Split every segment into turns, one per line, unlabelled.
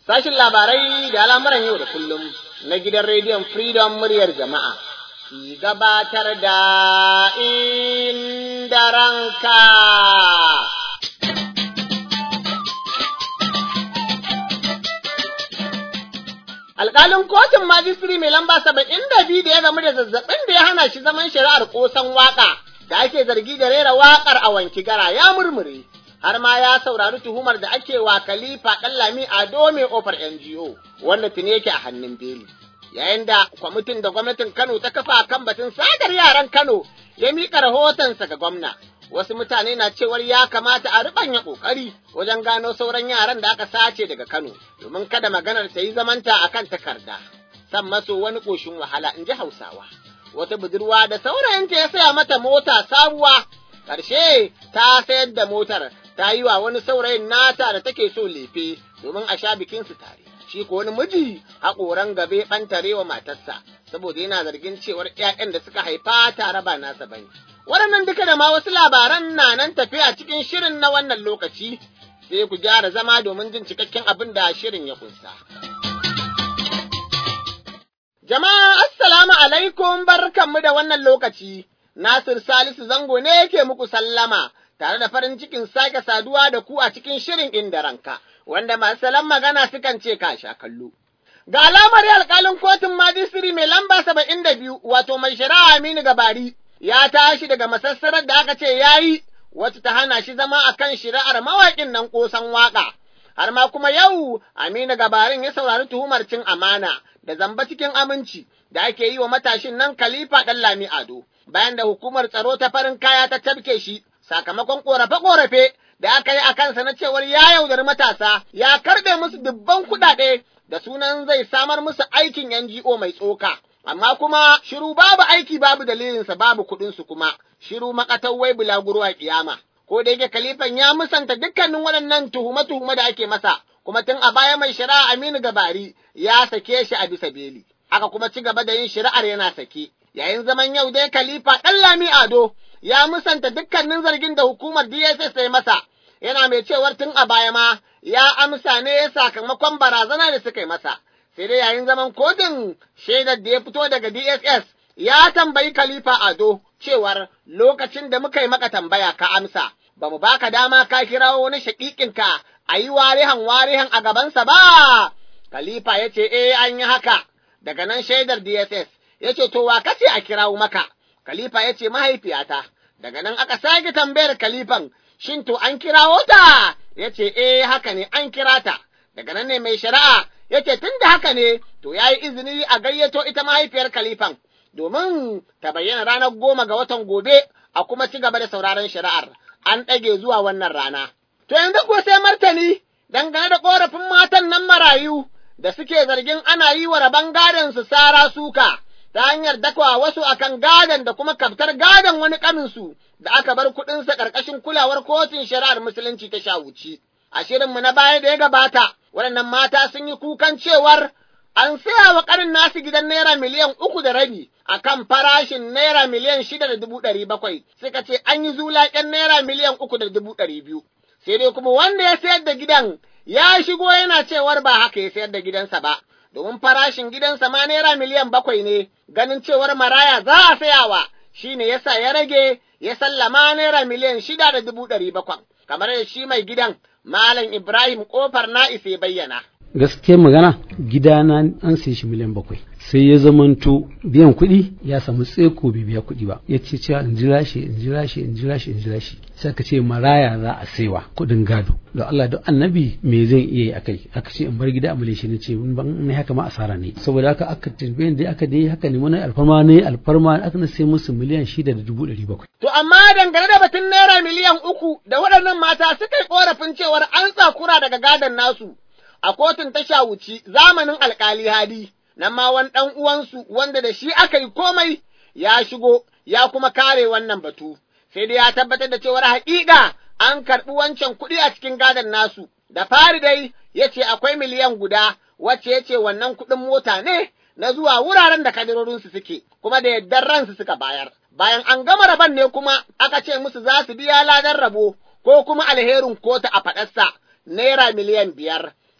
Sashin labarai da al'amuran yau da kullum na gidan rediyon Freedom muryar jama'a. Ki gabatar da inda ranka. Alƙalin kotun majistiri mai lamba saba'in da biyu da ya gamu da zazzabin da ya hana shi zaman shari'ar ƙosan waƙa da ake zargi da rera waƙar a wanki gara ya murmure. har ma ya saurari tuhumar da ake wa Khalifa Ɗanlami a Dome ofar NGO wanda tuni yake a hannun beli. Yayin da kwamitin da gwamnatin Kano ta kafa kan batun sadar yaran Kano ya miƙa rahotonsa ga gwamna. Wasu mutane na cewar ya kamata a riɓanya ƙoƙari wajen gano sauran yaran da aka sace daga Kano domin kada maganar ta yi zamanta a kan takarda. San maso wani ƙoshin wahala in ji Hausawa. Wata budurwa da saurayinta ya saya mata mota sabuwa ƙarshe ta sayar da motar ta yi wa wani saurayin nata da take so lefe domin a sha bikinsu tare. Shi ko wani miji haƙoran gabe ɓantare wa matarsa saboda yana zargin cewar ‘ya'yan da suka haifa tare ba nasa bane. Waɗannan duka da ma wasu labaran na nan tafi a cikin shirin na wannan lokaci sai ku gyara zama domin jin cikakken abin da shirin ya kunsa. Jama'a assalamu alaikum barkanmu da wannan lokaci. Nasir Salisu Zango ne yake muku sallama. tare da farin cikin sake saduwa da ku a cikin shirin inda ranka, wanda masu salon magana sukan ce ka sha kallo. Ga alamar alƙalin kotun majistiri mai lamba saba'in da biyu, wato mai shari'a Aminu Gabari, ya tashi daga masassarar da aka ce ya yi, wacce ta hana shi zama a kan shari'ar mawaƙin nan ƙosan waƙa. Har ma kuma yau Aminu Gabarin ya saurari tuhumar cin amana da zamba cikin aminci da ake yi wa matashin nan Khalifa Ɗanlami Ado, bayan da hukumar tsaro ta farin kaya ta tabke shi sakamakon ƙorafe-ƙorafe da aka yi a kansa na cewar ya yaudari matasa ya karɓe musu dubban kuɗaɗe da sunan zai samar musu aikin NGO mai tsoka. Amma kuma shiru babu aiki babu dalilinsa babu kuɗinsu kuma, shiru makatau wai bulaguro a ƙiyama. Ko da yake kalifan ya musanta dukkanin waɗannan tuhume-tuhume da ake masa, kuma tun a baya mai shari'a Aminu Gabari ya sake shi a bisa beli. Aka kuma ci gaba da yin shari'ar yana sake. Yayin zaman yau dai Khalifa ɗan Lami Ado ya musanta dukkanin zargin da hukumar DSS ta yi masa, yana mai cewar tun a baya ma ya amsa ne sakamakon barazana da suka yi masa. Sai dai yayin zaman kotun shaidar da ya fito daga DSS ya tambayi Khalifa Ado cewar lokacin da muka yi maka tambaya ka amsa, ba mu baka dama ka kirawo wani shaƙiƙinka a yi warihan warihan a gabansa ba. Khalifa ya ce, eh an yi haka, daga nan shaidar DSS ya ce, to wa kace a kirawo maka. Khalifa ya ce mahaifiyata, daga nan aka sake tambayar Khalifan, shin to an kirawo ta? Ya ce, eh haka ne an kira ta. Daga nan ne mai shari'a ya ce tun da haka ne, to ya yi izini a gayyato ita mahaifiyar Khalifan, domin ta bayyana ranar goma ga watan gobe a kuma ci gaba da sauraron shari'ar, an ɗage zuwa wannan rana. To yanzu ko sai martani dangane da ƙorafin matan nan marayu da suke zargin ana yi wa rabon gadon su sara suka. ta hanyar dakwa wasu akan gadon da kuma kaftar gadon wani kaminsu da aka bar kuɗinsa ƙarƙashin kulawar kotun shari'ar musulunci ta shawuci. A shirinmu na baya da ya gabata, waɗannan mata sun yi kukan cewar an saya wa ƙarin nasu gidan naira miliyan uku da rabi a kan farashin naira miliyan shida da dubu ɗari bakwai, suka ce an yi zulaƙen naira miliyan uku da dubu ɗari biyu. Sai dai kuma wanda ya sayar da gidan ya shigo yana cewar ba haka ya sayar da gidansa ba. domin farashin gidansa ma naira miliyan bakwai ne, ganin cewar maraya za a sayawa, shi ne yasa ya rage ya sallama naira miliyan shida da dubu ɗari bakwai, kamar da shi mai gidan Malam Ibrahim ƙofar na'is ya bayyana.
gaskiyar magana gidana an sai shi miliyan bakwai sai ya zamanto biyan kuɗi ya samu tseko bai biya kuɗi ba ya ce cewa in jira shi in jira shi in jira shi in jira shi sai aka ce maraya za a saiwa kuɗin gado da Allah da annabi me zan iya yi akai aka ce in bar gida a malaysia ne ce ban ne haka ma asara ne saboda haka aka tambaye da aka dai haka ne wani alfarma ne alfarma aka na sai musu miliyan shida da dubu ɗari bakwai.
To amma dangane da batun naira miliyan uku da waɗannan mata suka yi ƙorafin cewar an tsakura daga gadon nasu. a kotun ta shawuci zamanin alkali hadi, nan ma wani ɗan uwansu wanda da shi aka yi komai ya shigo ya kuma kare wannan batu, sai dai ya tabbatar da cewar haƙiƙa an karɓi wancan kuɗi a cikin gadon nasu, da fari dai ya ce akwai miliyan guda wacce ya ce wannan kuɗin mota ne na zuwa wuraren da kadirorinsu suke, kuma da yardar ransu suka bayar. Bayan an gama rabon ne kuma aka ce musu za su biya ladan rabo ko kuma alherin kota a faɗarsa naira miliyan biyar.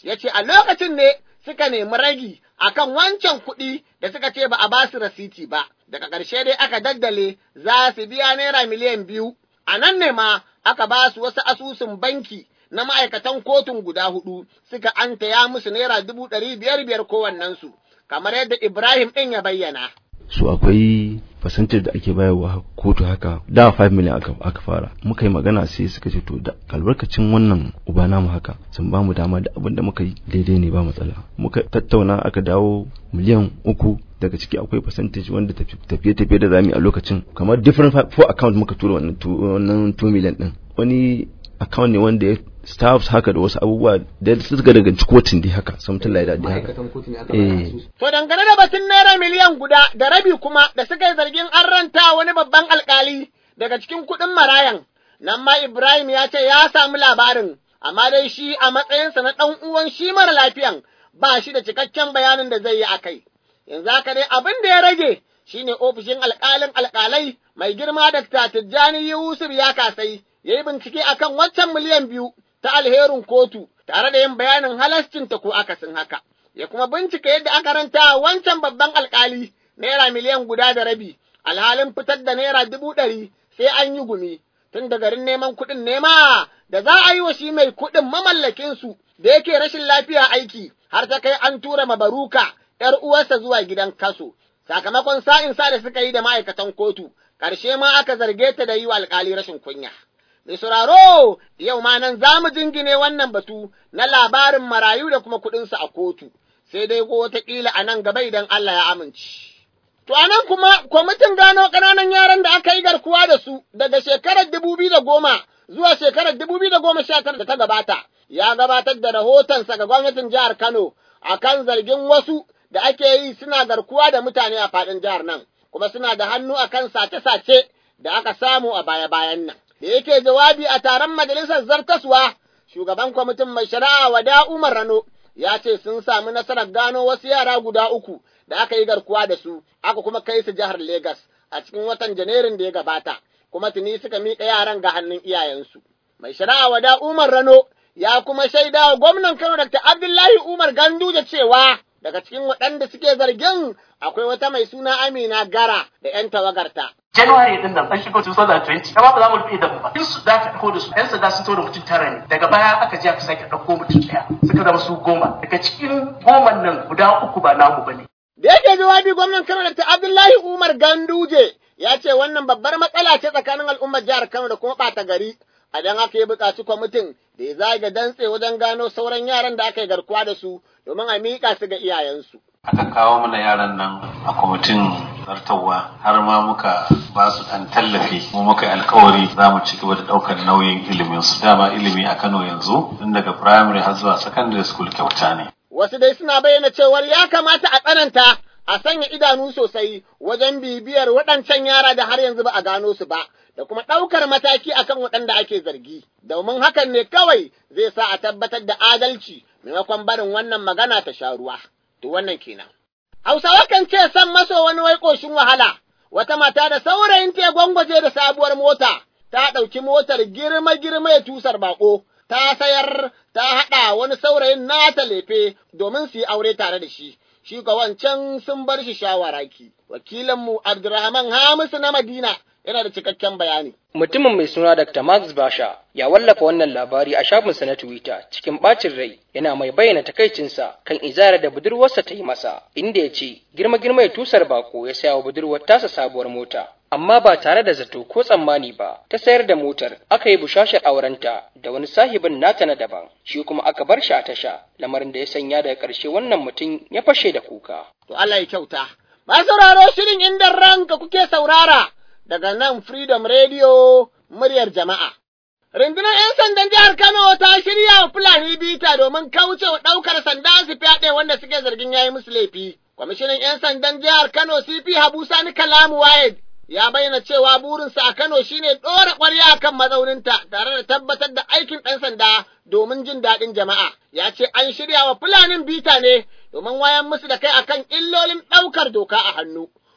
ya ce a lokacin ne suka nemi ragi akan wancan kuɗi da suka ce ba a ba su rasiti ba, daga ƙarshe dai aka daddale za su biya naira miliyan biyu, a nan ne ma aka ba su wasu asusun banki na ma'aikatan kotun guda hudu suka antaya musu naira dubu ɗari biyar biyar kowannensu, kamar yadda Ibrahim ɗin ya bayyana.
su akwai percentage da ake bayarwa kotu haka da 5 million aka, aka fara muka yi magana sai suka ce to da albarkacin wannan uba namu haka sun ba mu dama da abin da muka yi daidai ne ba matsala muka tattauna aka dawo miliyan uku daga ciki akwai percentage wanda tafiye-tafiye da zami a lokacin kamar different four account muka tura wannan 2 million din wani account ne wanda ya staffs haka da wasu abubuwa da suka daga kotun dai haka something like that dai haka
eh
To dangane da batun naira miliyan guda da rabi kuma da suka yi zargin an ranta wani babban alkali daga cikin kuɗin marayan, nan ma Ibrahim ya ce ya samu labarin, amma dai shi a matsayinsa na ɗan uwan shi mara lafiyan ba shi da cikakken bayanin da zai yi a kai. Yanzu haka dai abin da ya rage shi ne ofishin alƙalin alƙalai mai girma da Tijjani Yusuf ya kasai, ya yi bincike akan waccan miliyan biyu ta alherin kotu tare da yin bayanin halascinta ko akasin haka. ya kuma bincika yadda aka ranta wancan babban alkali naira miliyan guda da rabi, alhalin fitar da naira dubu ɗari sai an yi gumi, tun da garin neman kuɗin nema da za a yi wa shi mai kuɗin mamallakinsu da yake rashin lafiya aiki, har ta kai an tura mabaruka ‘yar uwarsa zuwa gidan kaso, sakamakon sa'in sa da suka yi da ma'aikatan kotu, ƙarshe ma aka zarge ta da yi wa alkali rashin kunya. Mai sauraro, yau ma nan za mu jingine wannan batu na labarin marayu da kuma kuɗinsu a kotu. sai dai ko wataƙila a nan gaba idan Allah ya amince. To, a nan kuma, kwamitin gano ƙananan yaran da aka yi garkuwa da su daga shekarar dubu biyu da goma zuwa shekarar dubu biyu da goma sha tara da ta gabata, ya gabatar da rahotonsa ga gwamnatin jihar Kano a kan zargin wasu da ake yi suna garkuwa da mutane a faɗin jihar nan, kuma suna da hannu a kan sace-sace da aka samu a baya-bayan nan. Da yake jawabi a taron majalisar zartaswa, shugaban kwamitin mai shari'a wada Umar Rano ya ce sun sami nasarar gano wasu yara guda uku da aka yi garkuwa da su, aka kuma kai su jihar Legas a cikin watan Janairun da ya gabata, kuma tuni suka miƙa yaran ga hannun iyayensu. Mai shari'a wada Umar Rano ya kuma shaida wa gwamnan Kano Dr. Abdullahi Umar Ganduje cewa daga cikin waɗanda suke zargin akwai wata mai suna Amina Gara da ‘yan tawagarta.
January din nan an shigo 2020 amma ba za mu rufe da ba in su da aka dauko da su yan sanda sun tura mutum tara ne daga baya aka je aka sake dauko mutum daya suka zama su goma daga cikin goman nan guda uku ba namu bane
Da yake jawabi gwamnan Kano Dr. Abdullahi Umar Ganduje ya ce wannan babbar matsala ce tsakanin al'ummar jihar Kano da kuma ɓata gari a dan haka ya buƙaci kwamitin da ya zaga dantse wajen gano sauran yaran da aka yi garkuwa da su domin a miƙa su ga iyayensu.
aka kawo mana yaran nan a kwamitin zartarwa har ma muka ba su ɗan tallafi mu muka yi alkawari za mu ci gaba da ɗaukar nauyin ilimin su dama ilimi a Kano yanzu tun daga primary har zuwa secondary school kyauta ne.
Wasu dai suna bayyana cewar ya kamata a tsananta a sanya idanu sosai wajen bibiyar waɗancan yara da har yanzu ba a gano su ba, da kuma ɗaukar mataki akan waɗanda ake zargi, domin hakan ne kawai zai sa a tabbatar da adalci maimakon barin wannan magana ta sha ruwa. To wannan kenan. Hausawa kan ce san maso wani wai ƙoshin wahala, wata mata da saurayin ta gwangwaje da sabuwar mota, ta ɗauki motar girma-girma ya tusar baƙo, ta sayar ta haɗa wani saurayin nata lefe domin su yi aure tare da shi. Shi ga wancan sun bar shi shawaraki. Wakilinmu Abdurrahman Hamisu na Madina yana da cikakken bayani.
Mutumin mai suna Dr. Max Basha ya wallafa wannan labari a shafinsa na Twitter cikin ɓacin rai yana mai bayyana takaicinsa kan izara da budurwarsa ta yi masa, inda ya ce girma girma ya tusar bako ya saya wa budurwar tasa sabuwar mota. Amma ba tare da zato ko tsammani ba, ta sayar da motar, aka yi bushashar aurenta da wani sahibin nata na daban, shi kuma aka bar shi a tasha, lamarin da ya sanya daga ƙarshe wannan mutum ya fashe da kuka.
To Allah ya kyauta. Ba sauraro shirin inda ranka kuke saurara. daga nan Freedom Radio muryar jama'a. Rundunar ‘yan sandan jihar Kano ta shirya wa Fulani bita domin kauce wa ɗaukar sanda su fyaɗe wanda suke zargin yayi musu laifi. Kwamishinan ‘yan sandan jihar Kano CP Habu Sani Kalamu Wayed ya bayyana cewa burinsa a Kano shine ɗora ƙwarya kan mazauninta tare da tabbatar da aikin ɗan sanda domin jin daɗin jama'a. Ya ce an shirya wa Fulanin bita ne domin wayan musu da kai akan illolin ɗaukar doka a hannu.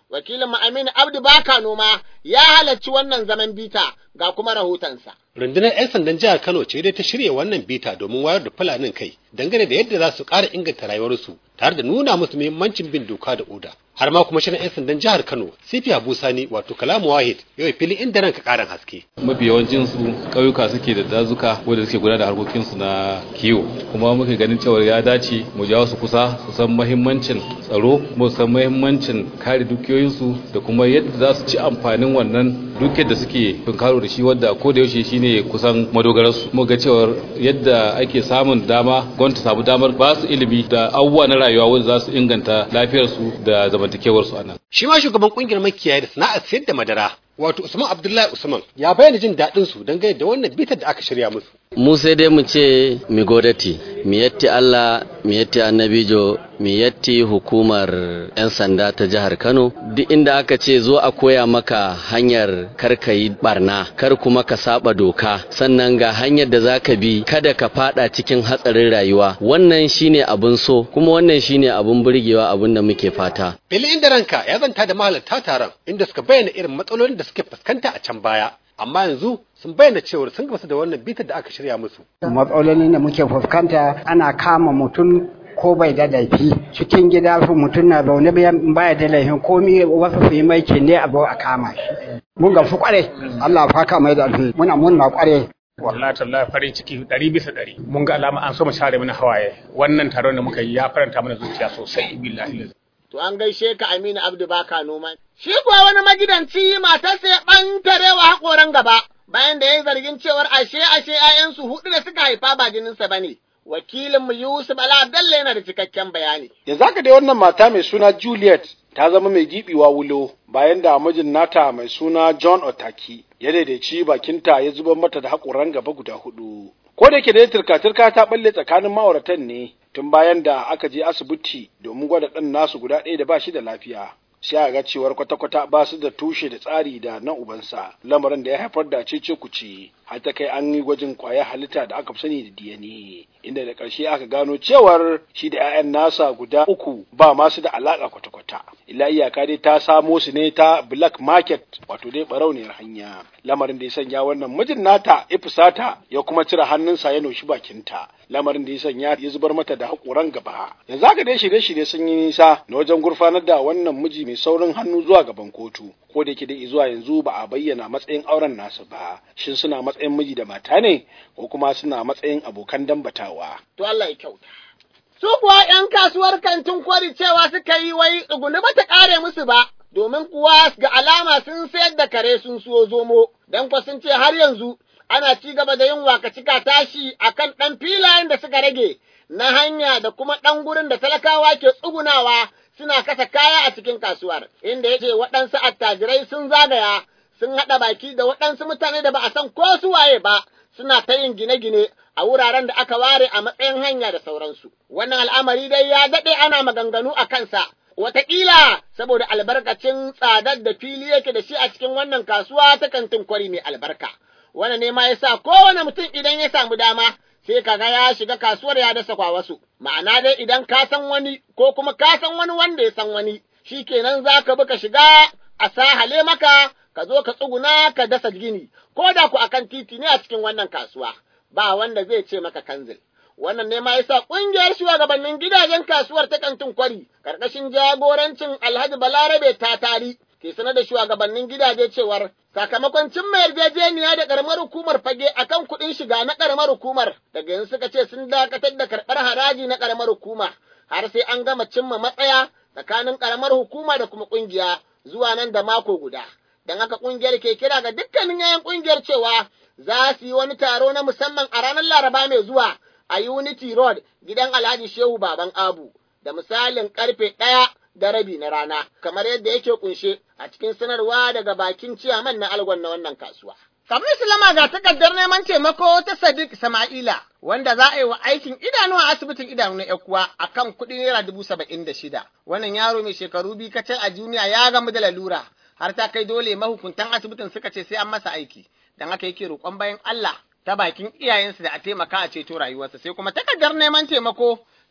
wakilin mu Aminu Abdu Baka Noma ya halarci wannan zaman bita ga kuma rahotonsa.
Rundunar 'yan sandan jihar Kano ce dai ta shirya wannan bita domin wayar da fulanin kai dangane da yadda za su ƙara inganta rayuwarsu tare da nuna musu muhimmancin bin doka da oda. Har ma kuma shirin 'yan sandan jihar Kano, Sifi Abu Sani wato Kalamu Wahid, yau fili inda ranka ƙarin haske.
mafi yawancin su ƙauyuka suke da dazuka wanda suke gudanar da harkokin su na kiwo kuma muke ganin cewa ya dace mu jawo su kusa su san muhimmancin tsaro kuma su san muhimmancin kare dukiyoyin su da kuma yadda za su ci amfanin wannan dukiyar da suke tunkaro da shi wadda ko da yaushe shine kusan madogarar su mu ga cewa yadda ake samun dama gwamnati samu damar ba su ilimi da abubuwa na rayuwa wanda za su inganta lafiyar su da zamantakewar su a nan
Shi ma shugaban ƙungiyar makiyaya da sana'ar sayar da madara wato Usman Abdullahi Usman ya bayyana jin daɗin su dangane da wannan bitar da aka shirya musu.
mu sai dai mu ce mi godati mi yatti Allah mi yatti annabijo mi yatti hukumar 'yan sanda ta jihar Kano duk inda aka ce zo a koya maka hanyar kar ka yi barna kar kuma ka saba doka sannan ga hanyar da zaka bi kada ka fada cikin hatsarin rayuwa wannan shine abun so kuma wannan shine abun burgewa abun da muke fata
Fili inda ranka ya zanta da mahalarta taron inda suka bayyana irin matsalolin da suke fuskanta a can baya. Amma yanzu sun bayyana cewar sun gamsu da wannan bitar da aka shirya musu.
matsalolin da muke fuskanta ana kama mutum ko bai da laifi cikin gida mutum na zaune bayan baya da laifin komi wasu su yi mai ne a zo a kama shi mun gamsu kware Allah faka mai da alheri muna munna kware
wallahi tallahi farin ciki ɗari bisa ɗari mun ga alama an so mu share mana hawaye wannan taron da muka yi ya faranta mana zuciya sosai billahi
To an gaishe ka Aminu Abdu Baka Noma. Shi kuwa wani magidanci matarsa ya ɓantarewa haƙoran gaba bayan da ya yi zargin cewar ashe ashe ‘ya'yansu huɗu da suka haifa ba jininsa ba ne. Wakilinmu Yusuf Ala Abdalla yana da cikakken bayani.
Yanzu haka dai wannan mata mai suna Juliet ta zama mai giɓiwa wulo bayan da mijin nata mai suna John Otaki ya daidaici bakinta ya zubar mata da haƙoran gaba guda hudu. Ko da yake dai turka-turka ta balle tsakanin ma'auratan ne tun bayan da aka je asibiti domin gwada ɗan nasu guda ɗaya da ba shi da lafiya. Sai a ga cewar kwata-kwata ba su da tushe da tsari da na ubansa, lamarin da ya haifar da cece kuce har ta kai an yi gwajin ƙwayar halitta da aka fi sani da DNA, inda da ƙarshe aka gano cewar shi da 'ya'yan nasa guda uku ba masu da alaƙa kwata-kwata. Ila iyaka dai ta samo su ne ta black market wato dai barauniyar hanya. Lamarin da ya sanya wannan mijin nata ya fusata ya kuma cire hannunsa ya noshi bakinta. Lamarin da ya sanya ya zubar mata da haƙoran gaba. Yanzu haka dai shirye-shirye sun yi nisa na wajen gurfanar da wannan miji mai saurin hannu zuwa gaban kotu. Ko da yake dai zuwa yanzu ba a bayyana matsayin auren nasu ba. Shin suna matsayin miji da mata ne ko kuma suna matsayin abokan dambatawa.
To Allah ya kyauta. Su kuwa ‘yan kasuwar kantin kwari cewa suka yi wai tsuguni ba ta ƙare musu ba, domin kuwa ga alama sun sayar da kare sun siyo zomo, don kwa sun ce har yanzu ana ci gaba da yin wakacika tashi a kan ɗan filayen da suka rage na hanya da kuma ɗan gurin da talakawa ke tsugunawa suna kasa kaya a cikin kasuwar, inda ya ce waɗansu attajirai sun zagaya sun haɗa baki da waɗansu mutane da ba a san ko su waye ba, suna ta yin gine-gine a wuraren da aka ware a matsayin hanya da sauransu. Wannan al'amari dai ya daɗe ana maganganu a kansa, wataƙila saboda albarkacin tsadar da fili yake da shi a cikin wannan kasuwa ta kantin kwari mai albarka. Wannan ne ma ya sa kowane mutum idan ya samu dama sai kaga ya shiga kasuwar ya dasa kwa wasu. Ma'ana dai idan ka san wani ko kuma ka san wani wanda ya san wani, shi kenan za ka bi ka shiga a sahale maka ka zo ka tsuguna ka dasa gini, ko da ku akan titi ne a cikin wannan kasuwa. ba wanda zai ce maka kanzil. Wannan ne ma yasa ƙungiyar shugabannin gidajen kasuwar ta kantin kwari, ƙarƙashin jagorancin Alhaji Balarabe ta tari, ke sanar da shugabannin gidaje cewar sakamakon cimma yarjejeniya da ƙaramar hukumar fage akan kuɗin shiga na ƙaramar hukumar, daga yanzu suka ce sun dakatar da karɓar haraji na ƙaramar hukuma, har sai an gama cimma matsaya tsakanin ƙaramar hukuma da kuma ƙungiya zuwa nan da mako guda. Don haka ƙungiyar ke kira ga dukkanin yayan ƙungiyar cewa za su yi wani taro na musamman a ranar Laraba mai zuwa a Unity Road gidan Alhaji Shehu Baban Abu da misalin karfe ɗaya da rabi na rana, kamar yadda yake kunshe a cikin sanarwa daga bakin ciyaman na algon na wannan kasuwa. Kamar Islama ga takardar neman taimako ta Sadiq Sama'ila, wanda za a yi wa aikin idanu a asibitin idanu na Ekuwa a kan kuɗi naira dubu saba'in da shida. Wannan yaro mai shekaru biyu kacal a duniya ya gamu da lalura, har ta kai dole mahukuntan asibitin suka ce sai an masa aiki. don haka yake roƙon bayan Allah ta bakin iyayensu da a taimaka a ceto rayuwarsa sai kuma takardar neman taimako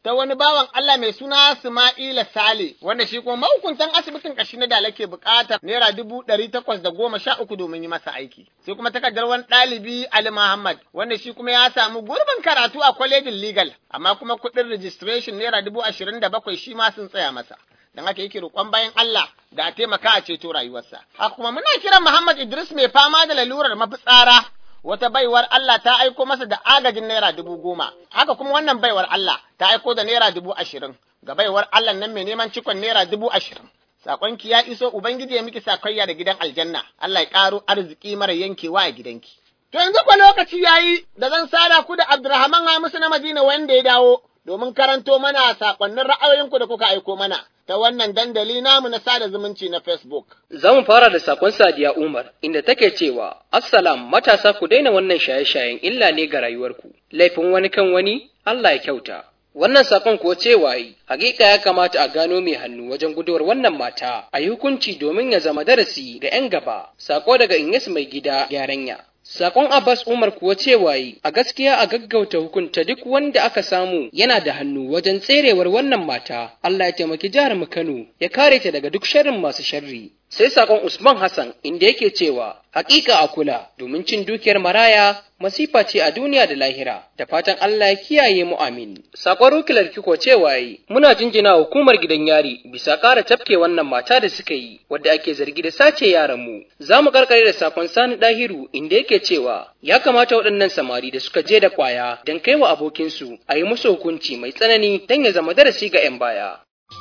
ta wani bawan Allah mai suna Ismaila Sale, wanda shi kuma mahukuntan asibitin kashi na Dala ke buƙatar naira dubu ɗari takwas da goma sha uku domin yi masa aiki. Sai kuma takardar wani ɗalibi Ali Muhammad, wanda shi kuma ya samu gurbin karatu a kwalejin legal, amma kuma kuɗin registration naira dubu ashirin da bakwai shi ma sun tsaya masa. Don haka yake roƙon bayan Allah da a taimaka a ceto rayuwarsa. Haka kuma muna kiran Muhammad Idris mai fama da lalurar mafitsara wata baiwar Allah ta aiko masa da agajin naira dubu goma, haka kuma wannan baiwar Allah ta aiko da naira dubu ashirin, ga baiwar Allah nan mai neman cikon naira dubu ashirin. Saƙonki ya iso Ubangiji ya miki sakayya da gidan aljanna, Allah ya ƙaro arziki mara yankewa a gidanki. To yanzu kwa lokaci ya yi da zan sada ku da Abdurrahman Hamisu na Madina wanda ya dawo domin karanto mana saƙonnin ra'ayoyinku da kuka aiko mana. ta wannan dandali namu na sada zumunci na Facebook.
Za mu fara da sakon Sadiya Umar inda take cewa Assalam matasa ku daina wannan shaye-shayen illa ne ga rayuwarku. Laifin wani kan wani Allah ya kyauta. Wannan sakon kuwa cewa yi, hakika ya kamata a gano mai hannu wajen guduwar wannan mata a yi hukunci domin ya zama darasi ga 'yan gaba. Sako daga Inyas mai gida yaranya. Sakon Abbas Umar kuwa cewa yi, a gaskiya a gaggauta hukunta duk wanda aka samu yana da hannu wajen tserewar wannan mata, Allah ya taimaki jihar mu Kano ya kare ta daga duk sharrin masu sharri. Sai sakon Usman Hassan inda yake cewa, hakika a kula domin cin dukiyar maraya masifa ce a duniya da lahira, da fatan Allah ya kiyaye mu amin. Sakon Rukilar Kiko cewa yi, muna jinjina hukumar gidan yari bisa ƙara tafke wannan mata da suka yi, wadda ake zargi da sace yaran mu. Za mu karkare da sakon Sani Dahiru inda yake cewa, ya kamata waɗannan samari da suka je da ƙwaya don kai wa abokinsu a yi musu hukunci mai tsanani don ya zama darasi ga 'yan baya.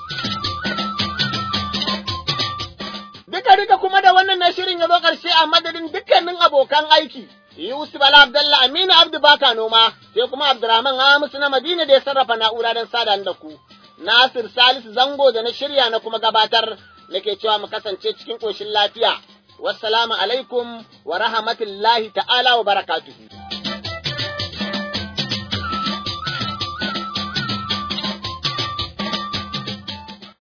Duka duka kuma da wannan na shirin ya zo ƙarshe a madadin dukkanin abokan aiki. Yusuf Bala Abdallah Aminu Abdu Baka Noma, sai kuma Abdurrahman Hamisu na Madina da ya sarrafa na'ura don sada da ku. Nasir Salisu Zango da na shirya na kuma gabatar nake cewa mu kasance cikin ƙoshin lafiya. Wassalamu alaikum wa rahmatullahi ta'ala wa barakatuhu.